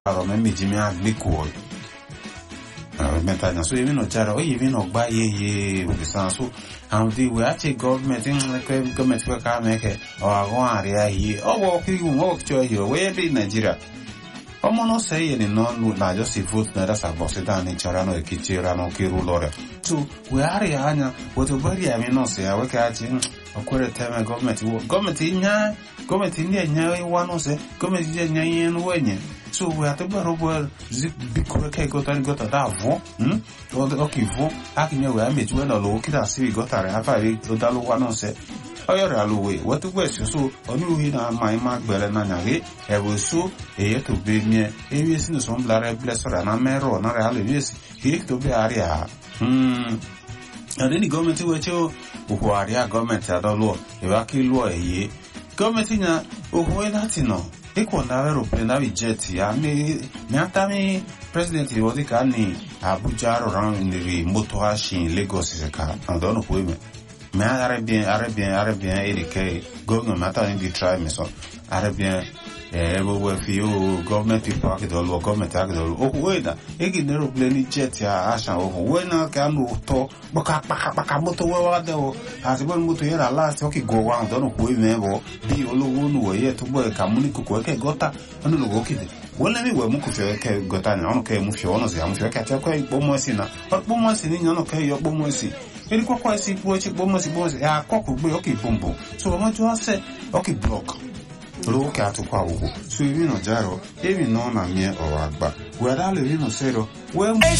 aro me meji me agliko meta nya so even no jara o even no gba ye ye we san so how the we ache government in like government we ka make o ago area yi o wo ki un o cho yi we be Nigeria ọmọ náà sẹ́yìn ní náà lù lájọ́ sí vote náà dásà bọ̀ sí dáni ìjọra náà èkìtì ra náà kí rú lọ rẹ̀ tó wẹ́hárì àányà wọ́tò gbẹ́rì àmì náà sí àwẹ́kẹ́ àjí ọkùnrin tẹ́mẹ̀ gọ́ọ̀mẹ̀tì wọ́ gọ́ọ̀mẹ̀tì nyá gọ́ọ̀mẹ̀tì ní ẹ̀nyá wá náà sẹ́ gọ́ọ̀mẹ̀tì ní ẹ̀nyá yẹn ní wẹ̀nyẹ̀ so wẹ́ àtẹ́gbẹ̀rún bọ́ zi bíkúrẹ́ kẹ́ gọ́tà ní gọ́tà dáa vọ́ ọkì vọ́ akínyẹ̀ wẹ́ àmẹ̀tí wẹ́ náà lọ́wọ́ kí dà sí gọ́tà rẹ̀ afárí ọdálówá náà sẹ́ ọyọrọ alowe wọtúgbọ ẹsọsọ ọnùwì náà máa má gbẹrẹ náà nyàgé ẹwọ so èyẹ tó bẹ miẹ ewé sínú sọ ńbla rẹ bilẹ sọrọ àná mẹrọ náà rẹ alẹ wíyẹsì èyẹ tó bẹ àárẹ à. ẹni ní gọọmenti wẹ tí ó òhò àríà gọọmenti àdọlọ ìwà kí lọ ẹyẹ gọọmenti yẹn òhò ẹ láti nà ikọ̀ náà aeroplane náà jẹ́ẹ̀tì àmì mìátàmì president ìwọ́dí ká ní abuja rọrùn nìrì mọ́tò àṣìn lagos ṣẹ̀ka àdánù kò mẹ́ mais arabien arabien arabien eri ke government mata ni di try me so arabien eh ebo we fi o government people akido lo government akido o we da e gi nero plane jet ya ashan o we na ka no to baka paka paka moto we wa de o ati bon moto yera last o ki go wa don ko e me bo bi olowo nu we ye to bo ka muni ko ko ke gota onu lo go ki de wọ́n lẹ́mí ìwẹ̀ mú kò fẹ́ kẹ́ gọta ní ọ̀nà kẹ́ mú fi ọ̀nà sí àmú fẹ́ kẹ́ àtẹ́kọ́ ìpọ́mọ́ sí náà ọ̀pọ́mọ́ sí ní ọ̀nà kẹ́ yọ pọ́mọ́ sí eri kɔkɔ esi kpo etsi kpɔmɔ si kpɔmɔ si ɛ akɔkò gbé ɔkè bombo so ɔmɔ tó asɛ ɔkè blɔk lówó kɛ atukɔ awoko so ebi nɔ dza rɔ ebi nɔ na miɛ ɔwɔ agba wɛrɛ alɛ ebi nɔ sɛ rɔ wɛ.